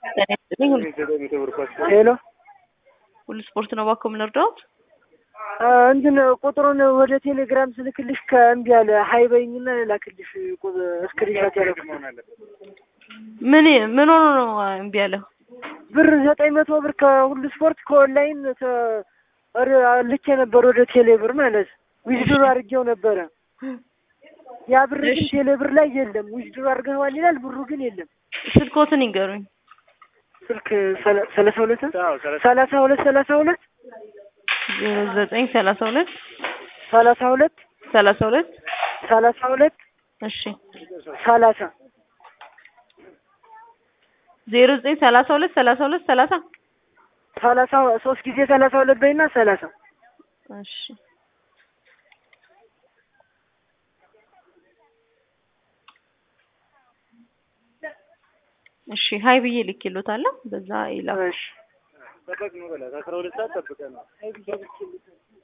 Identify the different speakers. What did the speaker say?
Speaker 1: ጤና ይስጥልኝ። ሁሉ-
Speaker 2: ሄሎ
Speaker 1: ሁሉ ስፖርት ነው እባክዎ ምን እርዳዎት?
Speaker 2: እንትን ቁጥሩን ወደ ቴሌግራም ስልክልሽ ከእምቢ አለ። ሀይ በይኝና ላክልሽ እስክሪንሻት ያደረኩት
Speaker 1: ምን ምን ሆኖ ነው እምቢ ያለው?
Speaker 2: ብር ዘጠኝ መቶ ብር ከሁሉ ስፖርት ከኦንላይን ተ- ር- ልኬ ነበር ወደ ቴሌ ብር ማለት ዊዝድሮ አድርጌው ነበረ። ያ ብር ግን
Speaker 1: እሺ።
Speaker 2: ቴሌ ብር ላይ የለም። ዊዝድሮ አድርገዋል ይላል፣ ብሩ ግን የለም።
Speaker 1: ስልኮትን ይንገሩኝ።
Speaker 2: ስልክ ሰላ- ሰላሳ ሁለት ሰላሳ ሁለት ሰላሳ ሁለት
Speaker 1: ዜሮ ዘጠኝ ሰላሳ ሁለት
Speaker 2: ሰላሳ ሁለት
Speaker 1: ሰላሳ ሁለት
Speaker 2: ሰላሳ ሁለት
Speaker 1: እሺ
Speaker 2: ሰላሳ
Speaker 1: ዜሮ ዘጠኝ ሰላሳ ሁለት ሰላሳ ሁለት ሰላሳ
Speaker 2: ሰላሳ ሶስት ጊዜ ሰላሳ ሁለት በይና ሰላሳ
Speaker 1: እሺ እሺ ሀይ ብዬ ልኬሎታለሁ። በዛ ይላል።
Speaker 2: እሺ